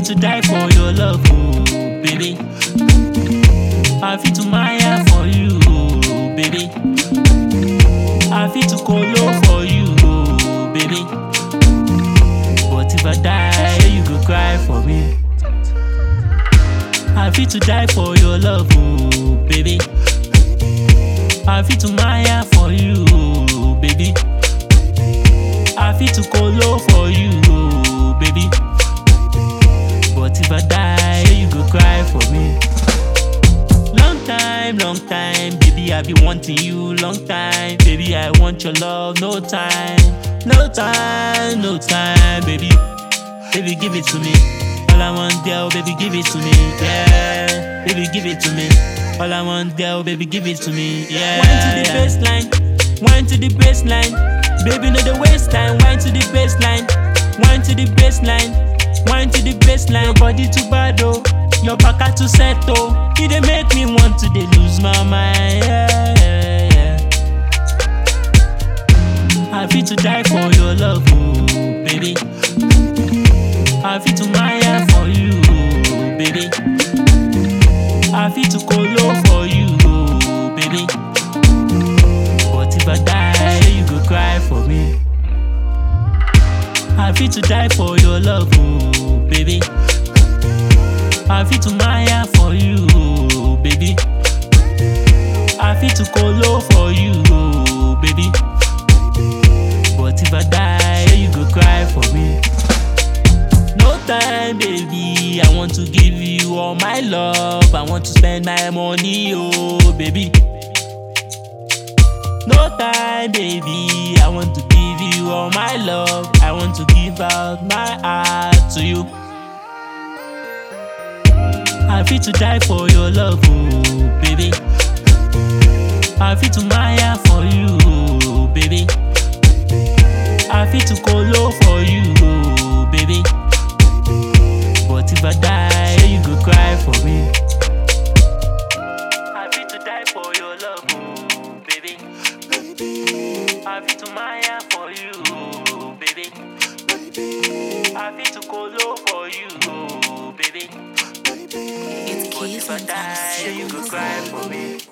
to die for your love, oh, baby. I fit to maya for you, oh, baby. I fit to colo for you, oh, baby. But if I die, you go cry for me. I fit to die for your love, oh, baby. I fit to maya for you, oh, baby. I fit to colo for you, oh, baby. But if I die, you go cry for me. Long time, long time, baby, I be wanting you. Long time, baby, I want your love. No time, no time, no time, baby. Baby, give it to me. All I want, girl, baby, give it to me. Yeah, baby, give it to me. All I want, girl, baby, give it to me. Yeah. Wine to the baseline, wine to the baseline. Baby, no the waste time. Wine to the baseline, wine to the baseline, wine to the baseline. Your body too bad, oh. Your back too set, oh. You dey make me want to dey lose my mind. Yeah, yeah, yeah. I fit to die for your love, oh, baby. I fit to maya for you, oh, baby. I fit to colo for you, oh, baby. But if I die, you go cry for me. I fit to die for your love, oh, baby. I fit to maya for you, oh, baby. I fit to colo for you, oh, baby. But if I die, you go cry for me. No time, baby. I want to give you all my love. I want to spend my money, oh, baby. No time, baby. I want to give you all my love. I want to give out my heart to you. I fit to die for your love, oh, baby. I fit to maya for you, oh, baby. I fit to colo for you, oh, baby. But if I die, you go cry for me. I fit to die for your love, oh, baby. I fit to maya for you, oh, baby. I fit to colo for you, oh, baby. It's But Keys if I and die, you go cry for me.